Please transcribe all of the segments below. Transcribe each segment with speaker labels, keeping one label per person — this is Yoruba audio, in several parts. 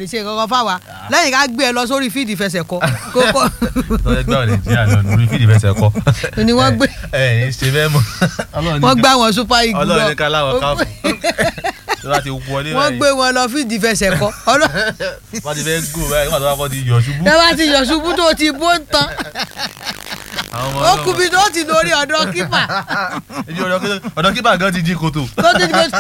Speaker 1: ṣe kankan fáwa lẹ́yìn ká gbé ẹ lọ sórí fíìdì fẹsẹ̀ kọ kókó
Speaker 2: tọ́jú ẹgbẹ́ ọ̀rẹ́ nàìjíríà lọ lórí fídì fẹsẹ̀ kọ́.
Speaker 1: ni wọ́n gbé
Speaker 2: ẹ ẹ ṣe bẹ́ẹ̀ mọ́. Ọlọ́run ní
Speaker 1: wọ́n
Speaker 2: ká-
Speaker 1: gbá wọn super eagle
Speaker 2: Ọlọ́run
Speaker 1: lọ
Speaker 2: ní ká láwọ̀ káàpù. tó bá ti wọlé
Speaker 1: wọ́n gbé wọn lọ fíìdì fẹsẹ̀ kọ Ọlọ́-
Speaker 2: wọ́n ti fẹ́ gò báyìí wọ́n ti wá kọ́ ti yọ̀ ṣubú.
Speaker 1: ẹ bá ti yọ̀ ṣubú tó ti bó ń tan
Speaker 2: Àwọn ọmọ
Speaker 1: ó
Speaker 2: ọlọ́mọ-
Speaker 1: kú bí tó ti lórí ọ̀dọ̀ kípà
Speaker 2: Ibi ọ̀dọ̀ kí- ọ̀dọ̀ kípa gan ti jí kòtò
Speaker 1: tó ti gbé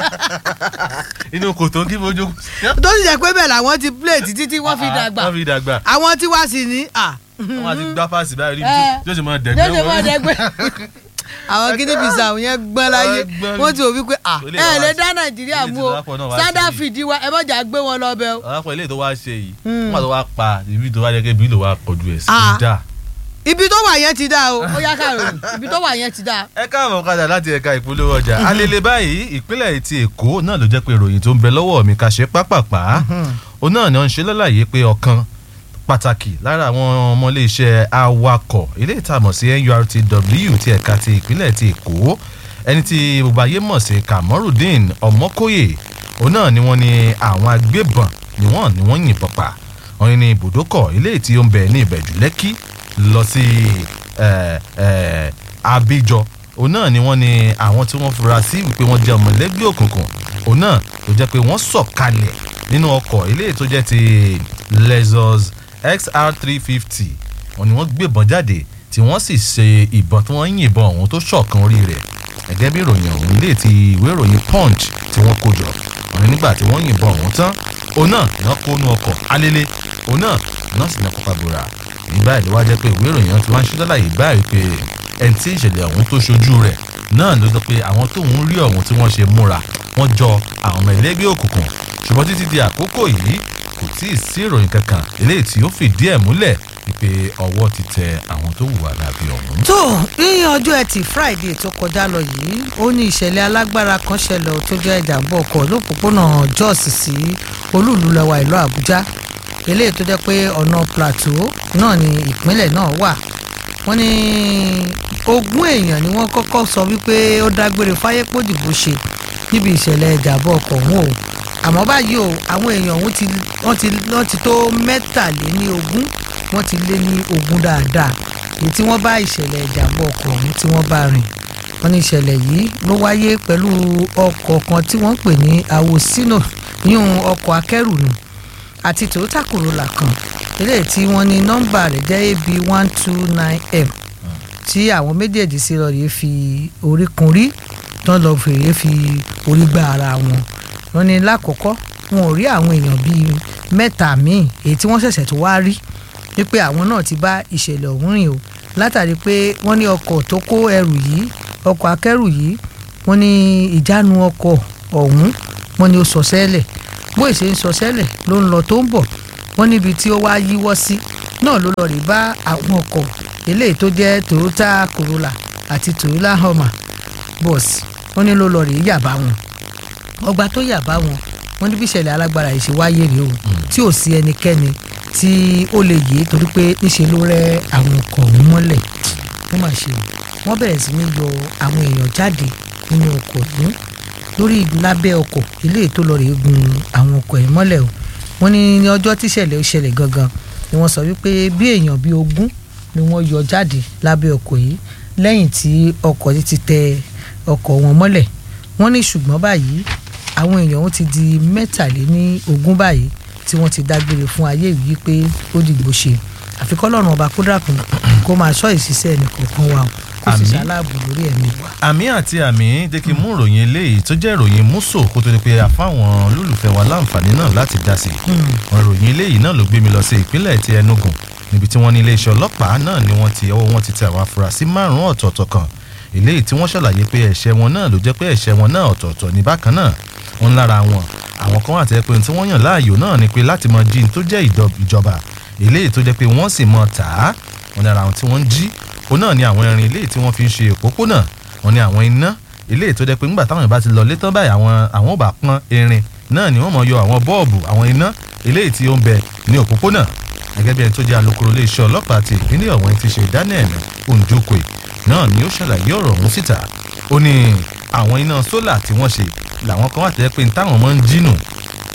Speaker 2: inú kòtò kí fojú.
Speaker 1: tó sì jẹ́ pé bẹ́ẹ̀ làwọn ti play títí tí wọ́n fi dàgbà
Speaker 2: wọ́n fi dàgbà.
Speaker 1: àwọn tí wá sí ní à
Speaker 2: wọ́n ti gbá fásì báyìí rí
Speaker 1: Eh.
Speaker 2: bí tí ó sì máa dẹ̀gbẹ́
Speaker 1: lóde mọ́ dẹ́gbẹ́ àwọn gidi bisa àwọn yẹn gbọ́n láyé
Speaker 2: Wọ́n gbọ́n
Speaker 1: wọ́n ti wò wípé à
Speaker 2: Ilé
Speaker 1: ẹ
Speaker 2: ìwà-
Speaker 1: lè dá nàìjíríà
Speaker 2: ilé
Speaker 1: mú o
Speaker 2: ìtọ́lápọ̀ náà wá
Speaker 1: sádà
Speaker 2: sí i.
Speaker 1: fìdí wa ẹ mọ̀jà gbé wọn lọ bẹ́ẹ̀ o.
Speaker 2: ọ̀rọ̀ ilé tó wá ṣe yìí
Speaker 1: Hmm.
Speaker 2: wọ́n tó wá pa ibi tó wá jẹ́ kí ibi tó wá kọjú ẹ̀ sí
Speaker 1: Ah.
Speaker 2: dá.
Speaker 1: ibi tó wà yẹn ti dá o ó yá kàròyìn ibi tó wà yẹn ti dá.
Speaker 2: ẹ káàbọ̀ padà láti ẹ̀ka ìpolówó ọjà alele báyìí ìpínlẹ̀ ti èkó náà ló jẹ́ pé ìròyìn tó ń bẹ lọ́wọ́ mi ká ṣe pápápá òun náà ni wọ́n ń ṣe lọ́láyé pé ọ̀kan pàtàkì lára àwọn ọmọléeṣẹ́ awakọ̀ ilé ìtàmọ̀ sí NURTW ti ẹ̀ka ti ìpínlẹ̀ ti èkó ẹni tí gbogbo ayé mọ̀ sí Kamorudeen Ọmọkóyè òun náà ni wọ́n ní àwọn agbébọn ni wọ́n ni wọ́n yìnbọn pa wọ́n ní ibùdókọ̀ ilé tí ó ń bẹ ní ìbẹ̀jú lẹ́kì lọ sí eh, eh, Abíjọ òun náà ni wọ́n ní àwọn tí wọ́n fura sí wípé wọ́n jẹ́ ọmọlẹ́gbẹ́ òkùnkùn òun náà ló jẹ́ pé wọ́n sọ̀kalẹ̀ nínú ọkọ̀ ilé tó jẹ́ ti Lexus XR three fifty wọ́n ní wọ́n gbébọn jáde tí wọ́n sì ṣe ìbọn tí wọ́n yìnbọn ọ̀hún tó ṣọ̀kan orí rẹ̀ gẹ́gẹ́ bí ìròyìn ọ̀hún ilé ti ìwé ìròyìn Punch tí wọ́n kó jọ wọ́n ní nígbà tí wọ́n yìnbọn ọ̀hún tán òun náà ni wọ́n kó nú ọkọ̀ alele òun náà náà sì ní kópa bora ní báyìí ló wá jẹ́ pé ìwé ìròyìn náà ti wá ń ṣe lálàyé báyìí pé ẹni tí ìṣẹ̀lẹ̀ ọ̀hún tó ṣojú rẹ̀ náà ló sọ pé àwọn tóun rí ọ̀hún tí wọ́n ṣe múra wọ́n jọ àwọn ọmọ ẹlẹ́gbẹ́ òkùnkùn ṣùgbọ́n títí di àkókò yìí kò tí ì sí ìròyìn kankan eléyìí tí ó fìdí ẹ̀ múlẹ̀ wípé ọwọ́ ti tẹ àwọn tó hùwà lábí ọ̀hún.
Speaker 1: tó ní ọjọ́ ẹtì friday tó kọjá lọ yìí ó ní ìṣẹ̀lẹ̀ alágbára kan ṣẹlẹ̀ tó jẹ́ ìjàmbá ọkọ̀ lópòpónà jos sí olúùlú lẹwa ìlú àbújá eléyìí tó jẹ́ pé ọ̀nà plateau náà ni ìpínlẹ̀ náà wà wọ́n ní ogún èèyàn ni wọ́n kọ́kọ́ sọ wípé ó dágbére fáyé pòdìbò ṣe níbi ìṣẹ̀lẹ̀ ìjàmbá ọkọ̀ ọ̀hún o àmọ́ báyìí o àwọn èèyàn ọ̀hún ti wọ́n ti wọ́n ti tó mẹ́tàléní ogún wọ́n ti lé ní ogún dáadáa èyí tí wọ́n bá ìṣẹ̀lẹ̀ ìjàmbá ọkọ̀ ọ̀hún tí wọ́n bá rìn wọ́n ní ìṣẹ̀lẹ̀ yìí ló wáyé pẹ̀lú ọkọ̀ kan tí wọ́n ń pè ní awosino yíyún ọkọ̀ akẹ́rù nù àti toyota corolla kan eléyìí tí wọ́n ní nọ́mbà rẹ̀ jẹ́ ab one two nine m tí àwọn méjèèjì sí lọ́ọ́ rèé fi orí kun rí tán lọ́ọ́ fèrè fi orí gbá ara wọn wọ́n ní lákọ̀ọ́kọ́ wọn ò rí àwọn èèyàn bíi mẹ́ta míì èyí tí wọ́n ṣẹ̀ṣẹ̀ tó wá rí wípé àwọn náà ti bá ìṣẹ̀lẹ̀ ọ̀hún rìn o látàrí pé wọ́n ní ọkọ̀ tó kó ẹrù yìí ọkọ̀ akẹ́rù yìí wọ́n ní ìjánu ọkọ̀ ọ̀hún wọ́n ní ó sọ sẹ́lẹ̀ bó ìṣe ń sọ sẹ́lẹ̀ ló ń lọ tó ń bọ̀ wọ́n níbi tí ó wá yíwọ́ sí náà ló lọ rí bá àwọn ọkọ̀ eléyìí tó jẹ́ Toyota Corolla àti Toyota Hummer bọ́ọ̀sì wọ́n ní ló lọ rí yàbá wọn ọgbà tó yàbá wọn wọ́n ní bí ìṣẹ̀lẹ̀ alágbára yìí ṣe wáyé rèé o tí ò sí ẹnikẹ́ni tí ó lè yé torí pé níṣe ló rẹ́ àwọn ọkọ̀ ọ̀hún mọ́lẹ̀ wọ́n máa ṣe wọ́n bẹ̀rẹ̀ sí ní yọ àwọn èèyàn jáde nínú ọkọ̀ yìí lórí lábẹ́ ọkọ̀ eléyìí tó lọ rèé gun àwọn ọkọ̀ yìí mọ́lẹ̀ o wọ́n ní ní ọjọ́ tíṣẹ̀lẹ̀ ó ṣẹlẹ̀ gangan ni wọ́n sọ wípé bí èèyàn bíi ogún ni wọ́n yọ jáde lábẹ́ ọkọ̀ yìí lẹ́yìn tí ọkọ̀ yìí ti tẹ ọkọ̀ wọn mọ́lẹ̀ wọ́n ní ṣùgbọ́n báyìí àwọn èèyàn wọn ti di mẹ́tàléní ogún báyìí tí wọ́n ti dágbére fún ayé yìí pé ó dìgbò ṣe àfikọ́ lọ́rùn ọba kó dàkún kó máa ṣọ́ ìṣiṣẹ́ ẹnìkọ̀ọ̀kan wa o kó sì
Speaker 2: Àmín.
Speaker 1: ṣaláàbò lórí ẹ̀mí wa.
Speaker 2: àmì àti àmì jẹ́ kí n mú ìròyìn eléyìí tó jẹ́ ìròyìn múso kó tó di pé àfáwọn olólùfẹ́ wa láǹfààní náà láti dá sí i. wọn ìròyìn eléyìí náà ló gbé mi lọ sí ìpínlẹ̀ ti Enugu níbi tí wọ́n ní iléeṣẹ́ ọlọ́pàá náà ni wọ́n ti ọwọ́ wọn ti tẹ àwọn afurasí márùn-ún ọ̀tọ̀ọ̀tọ̀ kan eléyìí tí wọ́n ṣàlàyé pé ẹ̀ṣẹ̀ wọn náà ló jẹ́ pé ẹ̀ṣẹ̀ wọn náà ọ̀tọ̀ọ̀tọ̀ ní bákan náà wọn lára wọn àwọn kan wà tẹ́ pé tí wọ́n yàn láàyò náà ni pé láti mọ jí ní tó jẹ́ ìdọ- ìjọba eléyìí tó jẹ́ pé wọ́n sì mọ tà á wọn lára àwọn tí wọ́n ń jí òun náà ni àwọn irin eléyìí tí wọ́n fi ń ṣe òpópónà wọn ni àwọn iná eléyìí tó jẹ́ pé ńgbà táwọn ìbá ti lọ létán báyìí àwọn àwọn ò bá pọ́n irin náà ni wọ́n mọ̀ yọ àwọn bọ́ọ̀bù àwọn iná eléyìí tí ó ń bẹ ní òpópónà gẹ́gẹ́ bí ẹni tó jẹ́ alukoro iléeṣẹ́ ọlọ́pàá ti ìpínlẹ̀ ọ̀hún ti ṣe Daniel Onjokwe náà ni ó ṣàlàyé ọ̀rọ̀ ọ̀hún síta ó ní àwọn iná sólà tí wọ́n ṣe làwọn kan wà tẹ́ pé táwọn máa ń jínù ó ní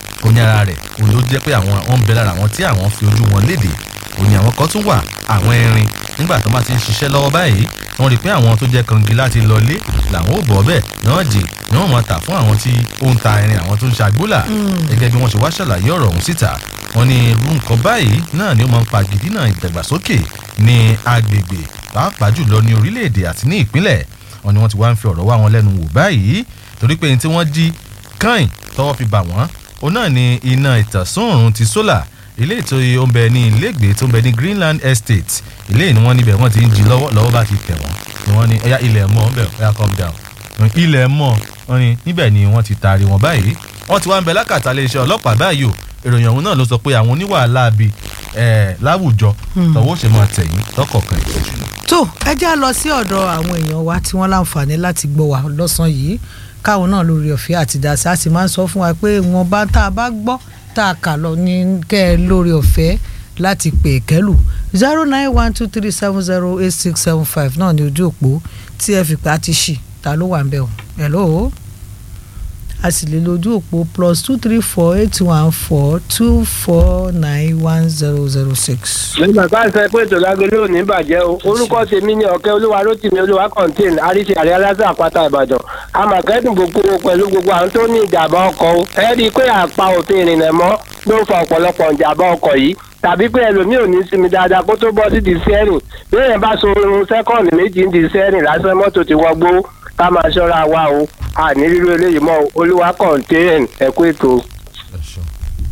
Speaker 2: ara rẹ̀ òun ló jẹ́ pé àwọn àwọn ń bẹ lára àwọn tí àwọn fi ojú wọn léde òun ni àwọn kan tún wà àwọn erin nígbà tó bá ti ń ṣiṣẹ́ lọ́wọ́ báyìí wọ́n rí i pé àwọn tó jẹ́ kangi láti lọlé làwọn ò bọ̀ bẹ́ẹ̀ náà dì ni wọ́n máa tà fún àwọn tí ó ń ta erin àwọn tó ń ṣàgbólà gẹ́gẹ́ bí wọ́n ṣe wá ṣàlàyé ọ̀rọ̀ ọ̀hún síta wọ́n ní irú nǹkan báyìí náà ni ó máa ń pa gidina ìdàgbàsókè ní agbègbè pàápàá jùlọ ní orílẹ̀-èdè àti ní ìpínlẹ̀ wọ́n ní wọ́n ti wá ń fi ọ̀rọ̀ wá wọn lẹ́nu wò báyìí torí pé ní tí wọ́n jí kàn tọ́wọ́ fi bà wọ́n òun náà ni iná ìtànsán òòrùn ti sólà ilé ètò ó ń bẹ ní ilégbèé tó ń bẹ ní Greenland Estate ilé ni wọ́n níbẹ̀ wọ́n ti ń jí lọ́wọ́ lọ́wọ́ bá ti tẹ̀ wọ́n ni wọ́n ní ẹ̀yà ilẹ̀ mọ́ ọ̀bẹ̀ ẹ̀yà calm down ilẹ̀ mọ́ wọ́n ní níbẹ̀ ni wọ́n ti taari wọn báyìí wọ́n ti wá ń bẹ lákàtà iléeṣẹ́ ọlọ́pàá báyìí o ìròyìn ọ̀hún náà ló sọ pé àwọn oníwàhálà bíi láwùjọ tọwọ́ ṣe máa tẹ̀yìn lọ́kọ̀ọ̀kan ìṣẹ́jú.
Speaker 1: tó ẹ já lọ sí ọ̀dọ̀ àwọn èèyàn wa tí wọ́n láǹfààní láti gbọ́ wa lọ́sàn-án yìí káwọn náà lórí ọ̀fẹ́ àti dàsí a sì máa ń sọ fún wa pé wọn bá tá a bá gbọ́ tá a kà lọ ní kẹ́ ẹ lórí ọ̀fẹ́ láti pè kẹ́lù zero nine one two three seven zero eight six seven five náà ní ojú òpó tí ẹ fi pé a ti ṣì ta ló wà ń bẹ̀ o hello a sì lè lójú òpó plus two three four eight one four two four nine one zero zero six.
Speaker 3: nígbà tá à ń sọ pé ètò lágbélé ò ní bàjẹ́ o orúkọ tèmi ní ọ̀kẹ́ olúwa rótìmí olúwa contain àríṣe àrẹ aláṣẹ àpáta ìbàdàn àmọ̀kẹ́dùn gbogbo pẹ̀lú gbogbo àwọn tó ní ìjàmbá ọkọ̀ o ẹ rí i pé àpá òfin ìrìnnà mọ́ ló ń fa ọ̀pọ̀lọpọ̀ ìjàmbá ọkọ̀ yìí tàbí pé ẹlòmíì ò ní sinmi dáadáa kó tó bọ́ sí di sẹ́rìn bí èèyàn bá so irun sẹ́kọ̀ndì méjì ń di sẹ́rìn lásán mọ́tò ti wọgbó ká máa ṣọ́ra wa o àní rírú eléyìí mọ́ olúwa contain ẹ̀kú ètò.
Speaker 2: ẹ ṣeun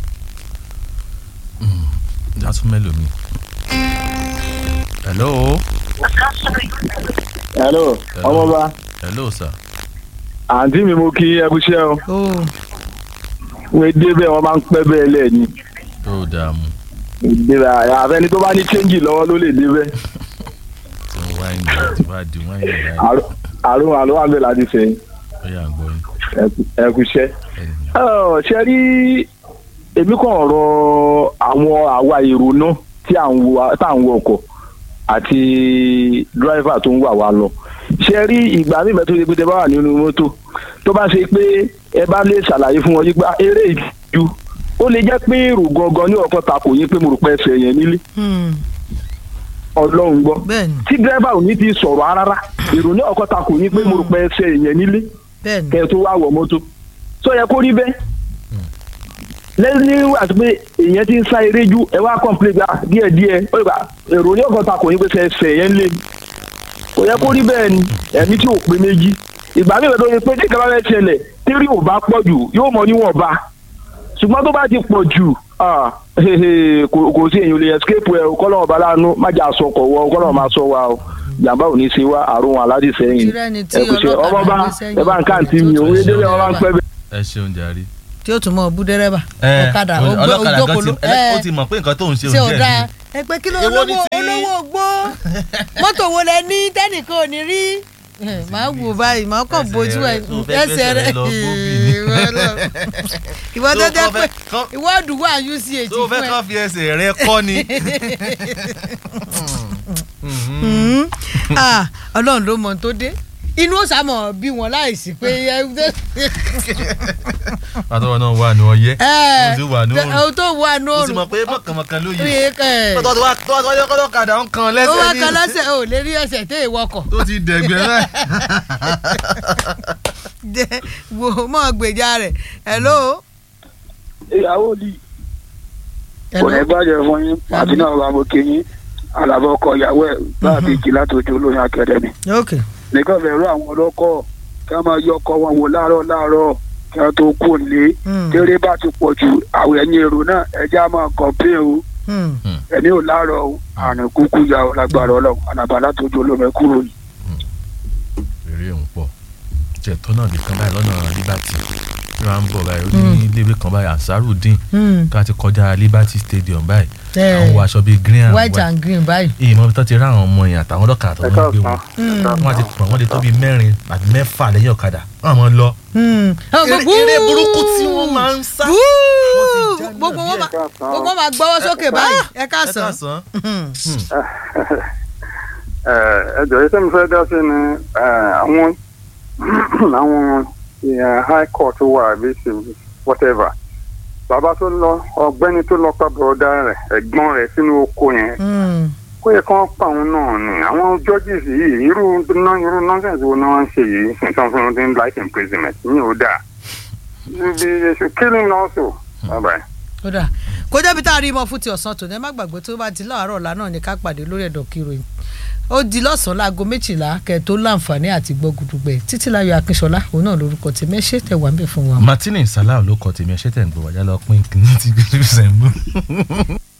Speaker 2: jásùn mélòó mi. hello.
Speaker 4: hello ọmọba
Speaker 2: hello sir.
Speaker 4: àǹtí mi mo kí ẹkúṣẹ́ o
Speaker 1: ó
Speaker 4: wọ́n dé bẹ́ẹ̀ wọ́n máa ń pẹ́ bẹ́ẹ̀ lẹ́ẹ̀ni
Speaker 2: tó dààmú
Speaker 4: ìdíra àfẹni tó bá ní chẹ́ńjì lọ́wọ́ ló lè dé bẹ́ẹ̀
Speaker 2: tó ń wáìnì láti wá di wáìnì láì
Speaker 4: Àrò- àrùn àlọ́ wà bẹ́ẹ̀ láti sẹ́yìn
Speaker 2: ó yà ń gbọ́ yín.
Speaker 4: ẹkúṣẹ́.
Speaker 2: ẹni
Speaker 4: ṣe rí èmi kàn rọ àwọn àwa èrò náà tí à ń wo tá à ń wọ ọkọ̀ àti dírẹ́fà tó ń wà wá lọ ṣe rí ìgbà mímẹ́ tó ṣe pé tẹ bá wà nínú mọ́tò tó bá ṣe pé ẹ bá lè ṣàlàyé fún wọn yípa eré ìju ó lè jẹ́ pé èrò gangan ní ọkọ̀ takò yín pé mo rò pé ẹsẹ̀ yẹn nílé ọlọ́run gbọ́
Speaker 1: bẹ́ẹ̀ni
Speaker 4: tí dírẹ́fà ò ní ti sọ̀rọ̀ rárá èrò ní ọkọ̀ takò yín pé mo rò pé ẹsẹ̀ yẹn nílé
Speaker 1: bẹ́ẹ̀ni
Speaker 4: kẹ́ ẹ tó wá wọ mọ́tò sọ yẹ kó rí bẹ́ẹ̀ lẹ́yìn àti pé èèyàn ti ń sá eré ju ẹ wá kọ́ńpilẹ̀ gbà díẹ̀ díẹ̀ ó lè gbà èrò ní ọ̀kan ta kò ní pé fẹsẹ̀ yẹn lé kò yẹ kó rí bẹ́ẹ̀ ni ẹ̀mí tí ò pé méjì ìgbà mi ìbẹ̀tọ̀ ni pé tí ìkàbá fẹ́ ṣẹlẹ̀ tírí ò bá pọ̀ jù yóò mọ níwọ̀nba ṣùgbọ́n tó bá ti pọ̀ jù ah, kò kò sí èèyàn lè escape ẹ o kọ́lọ́wọ́ bá láàánú má jà sọkọ̀ wọ kọ́lọ́wọ́ máa sọ wa o jàmbá ò ní ṣe wá àrùn aládì sẹ́yìn
Speaker 1: Tirẹ̀ ni tí
Speaker 4: ẹ kò ṣe
Speaker 1: ọlọ́kadà
Speaker 4: ọmọ bá
Speaker 1: gbé sẹ́yìn.
Speaker 4: ẹ bá ń káàntì mi òun yé délé wọn bá ń pẹ́ bẹ́ẹ̀.
Speaker 2: ẹ ṣeun jàre.
Speaker 1: tí ó tún mọ bú dẹ́rẹ́bà
Speaker 2: ẹ
Speaker 1: ọ̀kadà ó gbé
Speaker 2: ọlọ́kadà gan
Speaker 1: ojókòó
Speaker 2: ti ẹ, ó ti mọ̀ pé nǹkan tó ń ṣe
Speaker 1: ṣe ò
Speaker 2: òun
Speaker 1: dáa
Speaker 2: jẹ́
Speaker 1: ẹ pé kí ló
Speaker 2: Èwo ni
Speaker 1: olówó
Speaker 2: tí-
Speaker 1: olówó gbó mọ́tò wo lẹ ní tẹ́nìkan ò ní rí màá wò báyìí màá kàn
Speaker 2: Ẹsẹ̀
Speaker 1: bójú ẹ
Speaker 2: rẹ tó fẹ́
Speaker 1: ẹsẹ̀
Speaker 2: gbẹ́sẹ̀
Speaker 1: rẹ
Speaker 2: rẹ lọ gbóbì ni.
Speaker 1: ìwọ tó
Speaker 2: Tó
Speaker 1: jẹ́
Speaker 2: kọ́
Speaker 1: pé
Speaker 2: fẹ́- kọ́-
Speaker 1: ìwọ àdúgbò UCH
Speaker 2: tó fẹ́
Speaker 1: fún ẹ
Speaker 2: kàn fi ẹsẹ̀ rẹ kọ́ ni.
Speaker 1: Mm. Ah, ọlọ́run ló mọ ohun tó dé inú ó sàmọ̀ bí wọn láìsí pé
Speaker 2: àtọwọ́ náà wà ní ọyẹ́
Speaker 1: ẹ
Speaker 2: ó ti wà ní òrùn
Speaker 1: ohun tó wà ní
Speaker 2: ó sì
Speaker 1: òrùn
Speaker 2: mọ̀ pé mọ̀kànmọ̀kàn ló
Speaker 1: rí
Speaker 2: yẹ.
Speaker 1: ẹ
Speaker 2: tó wá tó wá yọ kọ́lọ́kadà ń kan
Speaker 1: ó wá
Speaker 2: lẹ́sẹ̀
Speaker 1: kan
Speaker 2: ní
Speaker 1: lọ́sẹ̀ ò lè rí ẹsẹ̀ tẹ́ ìwọkọ̀
Speaker 2: tó ti dẹ̀gbẹ́ náà.
Speaker 1: jẹ́ wo mọ́ gbèjà rẹ̀ hello.
Speaker 3: ìyàwó di kò ní
Speaker 1: hello.
Speaker 3: bàjẹ́ fún yín àti náà bá mo kí yín àlàbọ̀ ọkọ ìyàwó ẹ̀ bá a fi jì látòjú olóyún akẹ́dẹ̀mí.
Speaker 1: ok
Speaker 3: nìkan bẹ̀rù àwọn ọlọ́kọ̀ kí wọ́n máa yọ ọkọ̀ wọn wò láàárọ̀ láàárọ̀ kí wọ́n tó kú lé
Speaker 1: Hmm.
Speaker 3: tẹ́rẹ́ bá ti pọ̀ jù àwọn ẹ̀yìn èrò náà ẹjẹ́ á máa kọ̀ọ̀pẹ́ o
Speaker 1: Hmm.
Speaker 3: ẹ̀mí ò láàárọ̀ o àrùn kúkú ya ọ lágbára ọlọ́run ànàbà látòjú olómi kúrò yìí.
Speaker 2: eré òun pọ̀ jẹ́ tọ́nà lè kan báyìí lọ́nà liberty tí wọ́n á ń bọ̀ báyìí ó ní iléèwé kan báyìí ansarudin
Speaker 1: Hmm.
Speaker 2: ká ti kọjá liberty stadium báyìí
Speaker 1: Eh,
Speaker 2: àwọn wọ aṣọ bíi green and
Speaker 1: white and green báyìí.
Speaker 2: èyí mọ̀ bí tó ti rá àwọn ọmọ yẹn àtàwọn ọlọ́kadà tó ń gbé wọn
Speaker 1: Hmm.
Speaker 2: wọ́n ti pọ̀ wọ́n lè tó bíi mẹ́rin àti mẹ́fà lẹ́yìn ọ̀kadà wọ́n máa lọ.
Speaker 1: Hmm.
Speaker 2: Eré- eré burúkú tí wọ́n máa ń sá.
Speaker 1: Wúú!
Speaker 2: Wọ́n ti já náà
Speaker 1: gbogbo wọn
Speaker 2: díẹ̀.
Speaker 1: máa gbogbo wọn máa gbọ́wọ́ sókè báyìí ẹ
Speaker 2: ẹ
Speaker 1: káàsán.
Speaker 2: káàsán.
Speaker 1: Hmm.
Speaker 5: ẹ jọ̀ọ́ iṣẹ́ mi fẹ́ dá sí ni eh, àwọn àwọn eh, high court wà àbí civil, whatever bàbá tó lọ ọ̀gbẹ́ni tó lọ pa bọ̀ọ̀dá rẹ̀ ẹ̀gbọ́n rẹ̀ sínú oko yẹn
Speaker 1: Mm.
Speaker 5: kó yẹ kí wọ́n pa òun náà ni àwọn judges yìí irú ná- irú nonsense wo ni wọ́n ń ṣe yìí nǹkan fún wọn ní life imprisonment ní ò dáa they should kill him also. bye bye.
Speaker 1: ó dà kó jẹ́bi tá a rí mọ́ fún ti ọ̀sán tòní ẹ má gbàgbé tó bá di láàárọ̀ ọ̀la náà ní ká pàdé lórí ẹ̀dọ̀ kìròyìn ó di lọ́sàn-án láago méjìlá kẹ́ ẹ tó láǹfààní àti gbọ́ gudugbẹ̀ títí láyọ̀ akínṣọlá òun náà lórúkọ tèmi ẹ ṣé tẹ̀ wá ń bẹ̀ fún wa.
Speaker 2: martini salah ló kọ tèmi ẹ ṣé tẹ̀ ń gbọ́ wájà lọ pín kìíní tí gbèsè ń bọ̀.